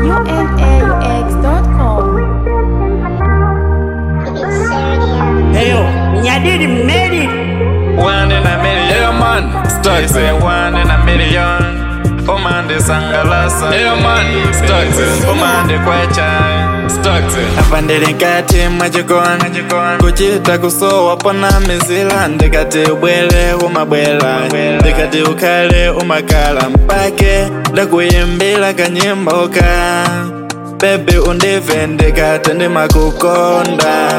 amad.unaux.com. Heyo, nyadidi made it. One in a million. Yeah, man. Start Say it. one in a million. Omande sangalasa. Yeah, man. Start it. Omande kwecha. Start it. Apa ndili nkati mwachikoni kuchita kusowa pona mizila ndikati ubwele umabwela ndikati ukhale umakhala mpake ndakuyimbila kanyimbo ka bebi undive ndikati ndimakukonda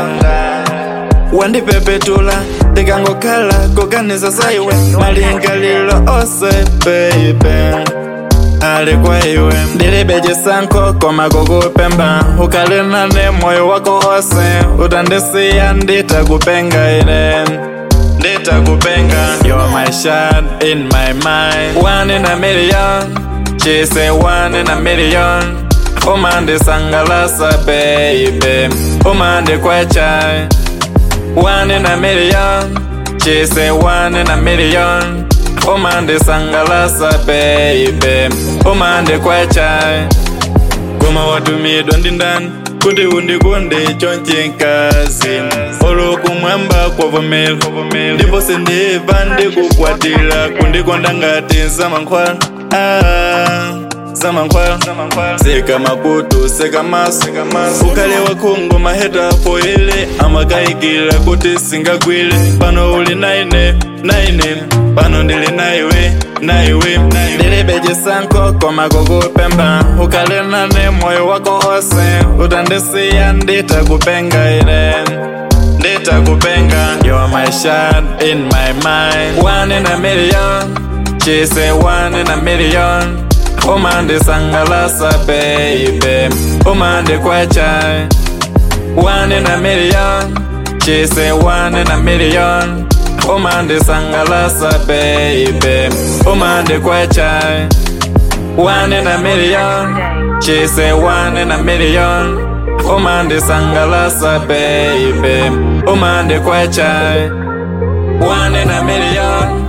wandipepetula ndikangokhala kuganiza saiwe malingalilo ose baby ali kwa iwe ndilibe chisankho koma kukupemba ukhale nane moyo wako ose utandisiya nditakupenga ine nditakupenga you're my shot in my mind one in a million she say one in a million umandisangalasa baby umandikwecha one in a million she say one in a million umandisangalasa baby umandikwecha koma watumidwa ndi ndani kuti undikonde chonchikazi olokumwamba kwavomera ndipo sindiva ndikukwatira kundikonda ngati zamankhwala ah, zamankhwala seka makutu seka maso ukhale wakhungu maheta foile amakayikira kuti singagwire pano uli naine naine pano ndili naiwe naiwe ndilibe chisankho koma kukupemba ukhale nane moyo wako ose utandisiya nditakupenga ine nditakupenga you're my shot in my mind one in a million she say one in a million umandisangalasa baby umandikwecha one in a million she say one in a million umandisangalasa baby umandikwecha one in a million she say one in a million umandisangalasa baby umandikwecha one in a million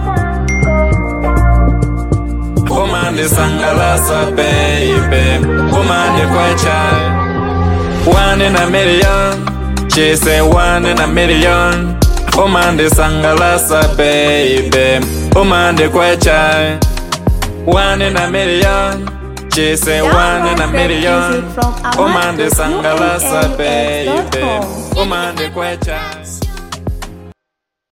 umandisangalasa baby umandikwecha one in a million she say one in a million umandisangalasa baby umandikwecha one in a million she say one in a million umandisangalasa baby umandikwecha